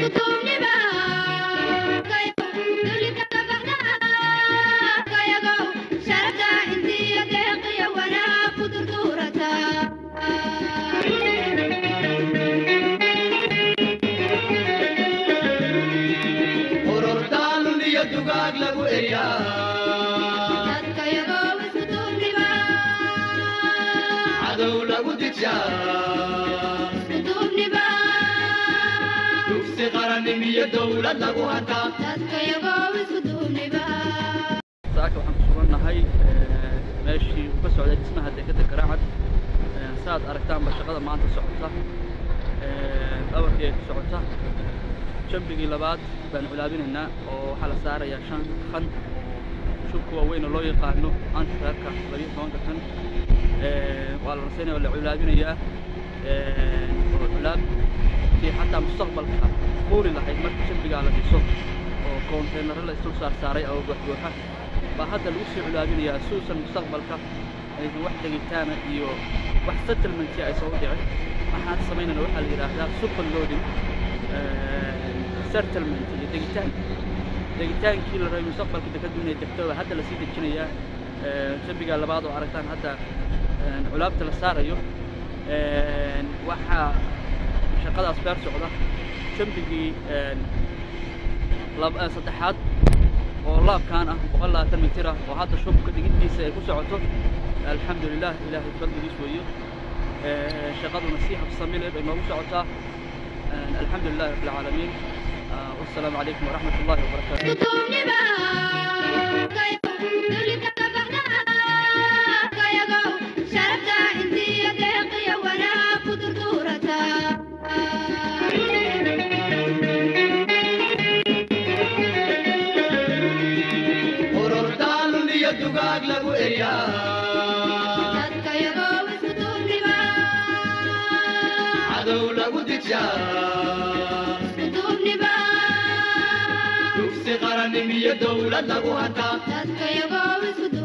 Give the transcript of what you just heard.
ururdaalun iyo dugaag lagu eryaa cadow lagu dijaa dugsi qarannim iyo dowlad lagu hataa saaka waxaan ku sugannahay meeshii uu ka socday dhismaha dekedda garaacad saaad aragtaanba shaqada maanta socota awarkii ay ku socota jambigii labaad baan culaabinaynaa oo waxaa la saarayaa shan kan shubka waaweyn oo loo yaqaano anshaarka labiyo tobanka kan waa la rasaynaya oo la culaabinayaa oo culaab si xataa mustaqbalka fuuli lahayd marka jambigaa la dhiso oo koonteynaro la isdul saar saaray oo buuxbuuxa baa hadda lagu sii culaabinayaa suusan mustaqbalka aysan wax degitaana iyo wax settlementia aysan u dhicin waxaan samaynayna waxaa la yidhaahdaa super loading settlement iyo degitaan degitaankii la rabay mustaqbalka dekadu inay degto baa hadda lasii dejinayaa jambiga labaad oo aragtaan hadda culaabta la saarayo waxaa shaqadaas beer socda jambigii saddexaad oo laabkaan ah boqol labaatan mitir ah oo hadda shubka dhigiddiisa ay ku socoto alxamdulilah ilaahay fadligiis weeyo shaqaduna si habsami leh bay noogu socotaa الحمد لله رب العالمين آه، والسلام عليكم ورحمة الله وبركاته ururdaalun iyo dugaag lagu eryaa cadow lagu dijaa dugsi qarannim iyo dowlad lagu hataa Dadka yagoo isku